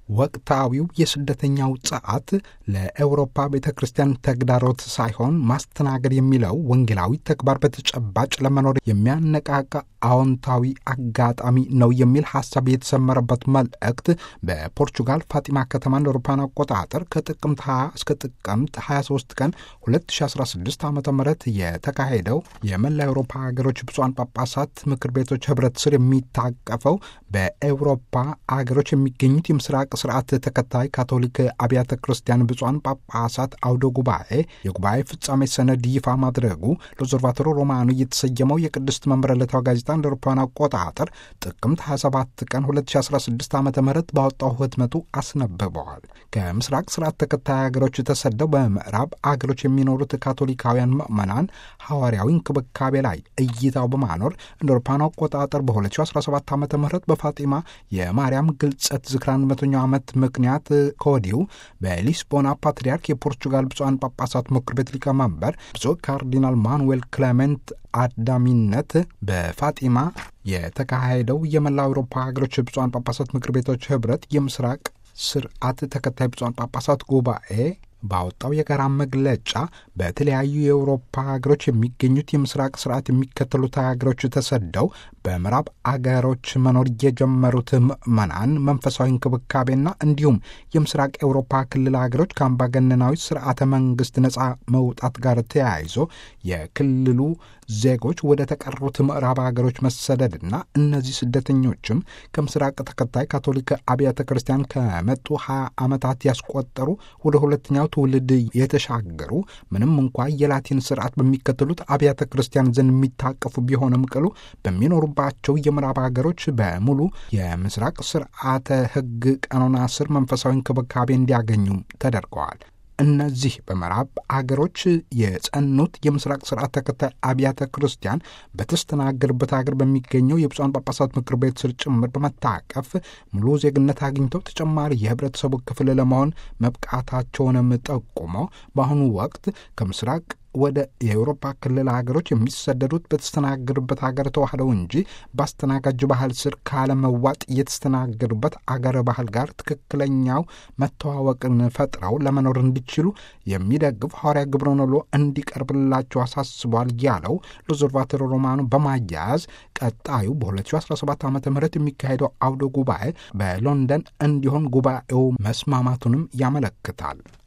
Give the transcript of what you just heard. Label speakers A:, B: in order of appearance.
A: ወቅታዊው የስደተኛው ጸዓት ለአውሮፓ ቤተ ክርስቲያን ተግዳሮት ሳይሆን ማስተናገድ የሚለው ወንጌላዊ ተግባር በተጨባጭ ለመኖር የሚያነቃቃ አዎንታዊ አጋጣሚ ነው የሚል ሐሳብ የተሰመረበት መልእክት በፖርቹጋል ፋጢማ ከተማ እንደ አውሮፓውያን አቆጣጠር ከጥቅምት 20 እስከ ጥቅምት 23 ቀን 2016 ዓ ም የተካሄደው የመላ አውሮፓ ሀገሮች ብፁዓን ጳጳሳት ምክር ቤቶች ህብረት ስር የሚታቀፈው በአውሮፓ አገሮች የሚገኙት የምስራቅ ስርዓት ተከታይ ካቶሊክ አብያተ ክርስቲያን ብፁዓን ጳጳሳት አውደ ጉባኤ የጉባኤ ፍጻሜ ሰነድ ይፋ ማድረጉ ለኦብዘርቫቶሮ ሮማኑ የተሰየመው የቅድስት መንበረ ዕለታዊ ጋዜጣ እንደ አውሮፓውያን አቆጣጠር ጥቅምት 27 ቀን 2016 ዓ ም ባወጣው ህትመቱ አስነብበዋል። ከምስራቅ ስርዓት ተከታይ ሀገሮች ተሰደው በምዕራብ አገሮች የሚኖሩት ካቶሊካውያን ምዕመናን ሐዋርያዊ እንክብካቤ ላይ እይታው በማኖር እንደ አውሮፓውያን አቆጣጠር በ2017 ዓ ም በፋጢማ የማርያም ግልጸት ዝክራ መቶኛው ዓመት ምክንያት ከወዲሁ በሊስቦና ፓትርያርክ የፖርቹጋል ብፁዓን ጳጳሳት ምክር ቤት ሊቀመንበር ብፁዕ ካርዲናል ማኑዌል ክሌሜንት አዳሚነት በፋጢማ የተካሄደው የመላ አውሮፓ ሀገሮች ብፁዓን ጳጳሳት ምክር ቤቶች ህብረት የምስራቅ ስርዓት ተከታይ ብፁዓን ጳጳሳት ጉባኤ ባወጣው የጋራ መግለጫ በተለያዩ የአውሮፓ ሀገሮች የሚገኙት የምስራቅ ስርዓት የሚከተሉት ሀገሮች ተሰደው በምዕራብ አገሮች መኖር የጀመሩት ምዕመናን መንፈሳዊ እንክብካቤና እንዲሁም የምስራቅ አውሮፓ ክልል ሀገሮች ከአምባገነናዊ ስርዓተ መንግስት ነፃ መውጣት ጋር ተያይዞ የክልሉ ዜጎች ወደ ተቀሩት ምዕራብ ሀገሮች መሰደድና እነዚህ ስደተኞችም ከምስራቅ ተከታይ ካቶሊክ አብያተ ክርስቲያን ከመጡ ሀያ ዓመታት ያስቆጠሩ ወደ ሁለተኛው ትውልድ የተሻገሩ ምንም እንኳ የላቲን ስርዓት በሚከተሉት አብያተ ክርስቲያን ዘንድ የሚታቀፉ ቢሆንም ቅሉ በሚኖሩባቸው የምዕራብ ሀገሮች በሙሉ የምስራቅ ስርዓተ ሕግ ቀኖና ስር መንፈሳዊ እንክብካቤ እንዲያገኙ ተደርገዋል። እነዚህ በምዕራብ አገሮች የጸኑት የምስራቅ ስርዓት ተከታይ አብያተ ክርስቲያን በተስተናገዱበት ሀገር በሚገኘው የብፁዓን ጳጳሳት ምክር ቤት ስር ጭምር በመታቀፍ ሙሉ ዜግነት አግኝተው ተጨማሪ የህብረተሰቡ ክፍል ለመሆን መብቃታቸውንም ጠቁመው በአሁኑ ወቅት ከምስራቅ ወደ የአውሮፓ ክልል ሀገሮች የሚሰደዱት በተስተናገዱበት ሀገር ተዋህደው እንጂ በአስተናጋጅ ባህል ስር ካለመዋጥ የተስተናገዱበት አገር ባህል ጋር ትክክለኛው መተዋወቅን ፈጥረው ለመኖር እንዲችሉ የሚደግፍ ሐዋርያ ግብረ ነሎ እንዲቀርብላቸው አሳስቧል ያለው ሎዞርቫቶሮ ሮማኑ በማያያዝ ቀጣዩ በ2017 ዓ ም የሚካሄደው አውደ ጉባኤ በሎንደን እንዲሆን ጉባኤው መስማማቱንም ያመለክታል።